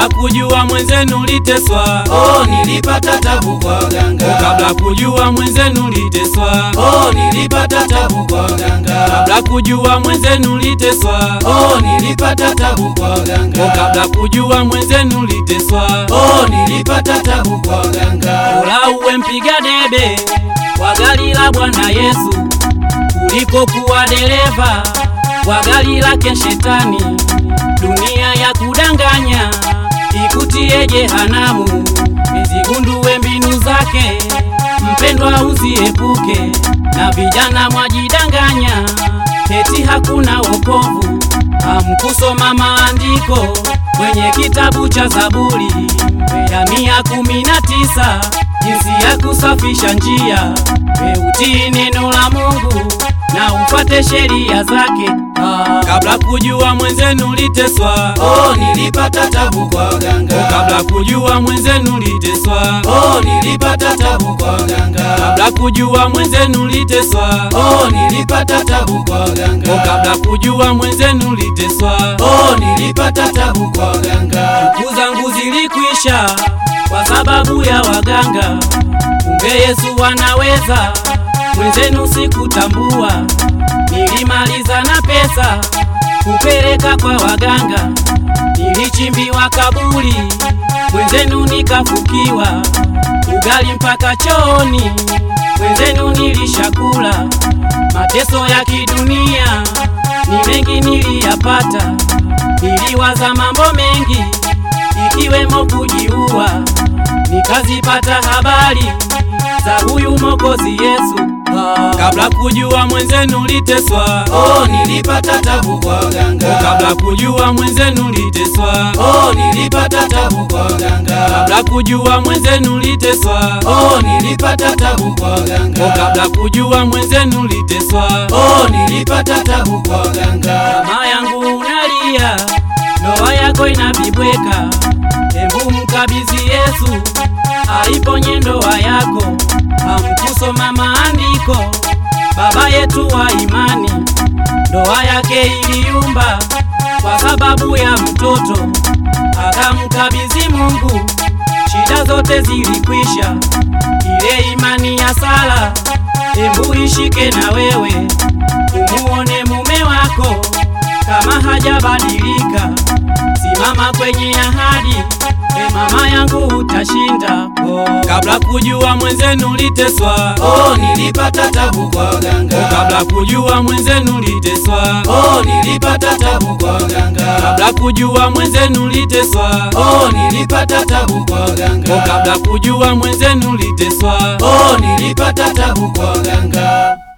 kabla kujua mwenzenu liteswa oh, nilipata tabu kwa waganga kabla kujua mwenzenu liteswa oh, nilipata tabu kwa waganga kabla kujua mwenzenu liteswa oh, nilipata tabu kwa waganga kabla kujua mwenzenu liteswa oh, nilipata tabu kwa waganga Bora uwe mpiga debe kwa gari la Bwana Yesu kuliko kuwa dereva kwa gari lake Shetani. Dunia ya kudanganya ikutie jehanamu, izigundue mbinu zake, mpendwa usiepuke. Na vijana mwajidanganya eti hakuna wokovu, hamkusoma maandiko kwenye kitabu cha Zaburi ya mia kumi na tisa jinsi ya kusafisha njia. We utii neno la Mungu na ufate sheria zake. Ah, kabla kujua mwenzenu liteswa, oh, nilipata tabu kwa waganga kabla kujua mwenzenu liteswa, oh, nilipata tabu kwa waganga kabla kujua mwenzenu liteswa, oh, nilipata tabu kwa waganga kabla kujua mwenzenu liteswa. oh, nilipata tabu kwa waganga Siku zangu zilikwisha kwa sababu ya waganga. Kumbe Yesu anaweza, mwenzenu sikutambua. Nilimaliza na pesa kupeleka kwa waganga, nilichimbiwa kaburi, mwenzenu nikafukiwa, ugali mpaka chooni, mwenzenu nilishakula. Mateso ya kidunia ni mengi niliyapata, niliwaza mambo mengi ikiwemo kujiua, nikazipata habari za huyu Mwokozi Yesu. Ah, kabla kujua mwenzenu liteswa, oh, nilipata tabu kwa waganga kabla kujua mwenzenu liteswa, oh, nilipata tabu kwa waganga kabla kujua mwenzenu liteswa, oh, nilipata tabu kwa waganga kabla kujua mwenzenu liteswa. oh, nilipata tabu kwa waganga Mama yangu unalia, ndoa yako inavibweka. Embu mkabidhi Yesu aiponye ndoa yako. Hamkusoma maandiko, baba yetu wa imani, ndoa yake iliyumba kwa sababu ya mtoto, akamkabidhi Mungu, shida zote zilikwisha. Ile imani ya sala, embu ishike na wewe, umuone mume wako kama hajabadilika. Simama kwenye ahadi, e mama yangu, utashinda. Oh, kabla kujua mwenzenu liteswa, oh, nilipata tabu kwa waganga kabla kujua mwenzenu liteswa, oh, nilipata tabu kwa waganga kabla kujua mwenzenu liteswa, oh, nilipata tabu kwa waganga kabla kujua mwenzenu liteswa. oh, nilipata tabu kwa waganga